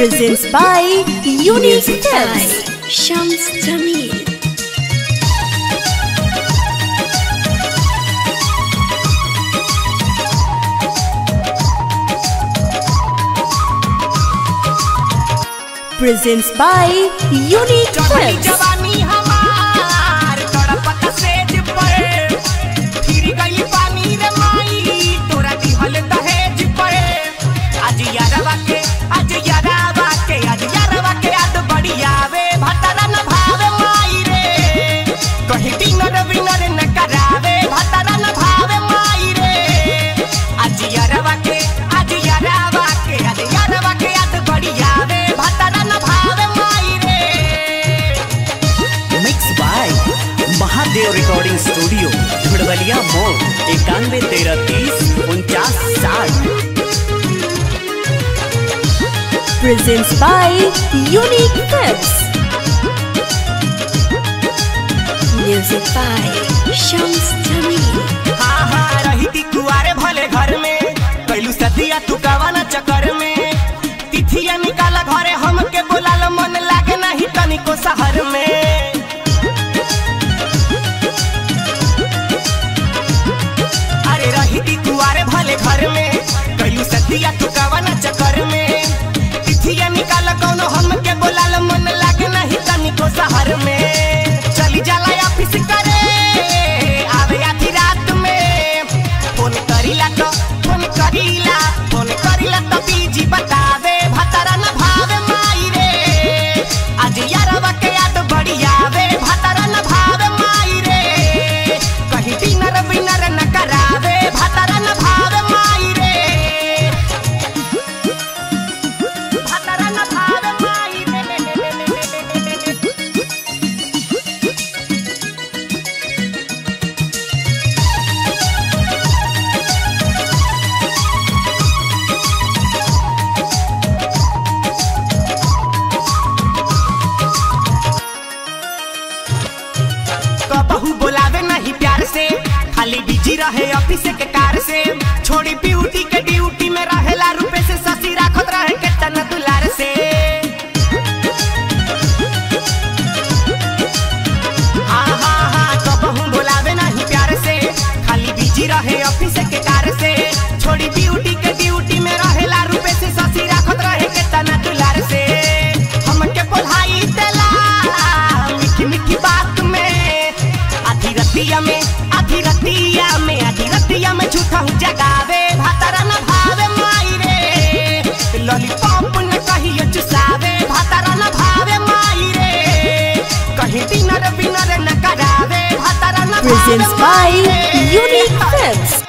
presents by Unique Music by Steps. Shams Jamil. Presents by Unique चढ़ली Steps. जवानी हमार तड़पत सेज पर फिर गई पानी रे माई तोरा दिहल दहेज पर आज यारवा के आज यारवा के आज यारवा के याद बड़ी आवे भतरा न भावे माई रे कहीं डिनर विनर न करावे भतरा न भावे माई रे आज यारवा के आज यारवा के आज यारवा के याद बड़ी आवे भतरा न भावे माई रे mix by Mahadev recording studio Dhurwaliya मोड़ इक्यानवे तेरह तीस उनचास साठ Presents by Unique Steps. Music by Shams Jamil. हाँ हाँ रही थी कुआरे भले घर में कैलू सदिया तू कवाना चक्कर में तिथिया निकाला घरे हमके बोलाल मन लागे नहीं तनिको शहर में अरे रही थी कुआरे भले घर में कैलू सदिया तू कवाना चक्कर में तिथिया निकाला कौनो हमके बोलाल मन लागे नहीं तनिको शहर में चली जाला ऑफिस करे आवे आधी रात में फोन करीला तो फोन करीला फोन करीला तो बीजी बतावे भतरा न भावे माई रे आज यारवा के याद बड़ी आवे भतरा न भावे माई रे कहीं डिनर विनर न करावे भतरा न भावे माई रे भतरा न भावे माई रे कबहू बोलावे नहीं प्यार से खाली बिजी रहे ऑफिस के कार से छोड़ी ब्यूटी के ड्यूटी में रहेला रुपए से ससी राखत रहे के तना दुलार से हाँ हाँ हाँ कबहू बोलावे नहीं प्यार से खाली बिजी रहे ऑफिस के कार से छोड़ी ब्यूटी के ड्यूटी में रहेला रुपए से ससी राखत रहे के तना दुलार से हमके बोलाई देला मीठी मीठी बात में आधी रतिया में आधी रतिया में आधी रतिया में झूठा हूँ जगावे भातारा न भावे माई रे लॉलीपॉप न कहियो चुसावे भातारा न भावे माई रे कहीं डिनर विनर न करावे भातारा न भावे Presents by माई रे। Unique Steps.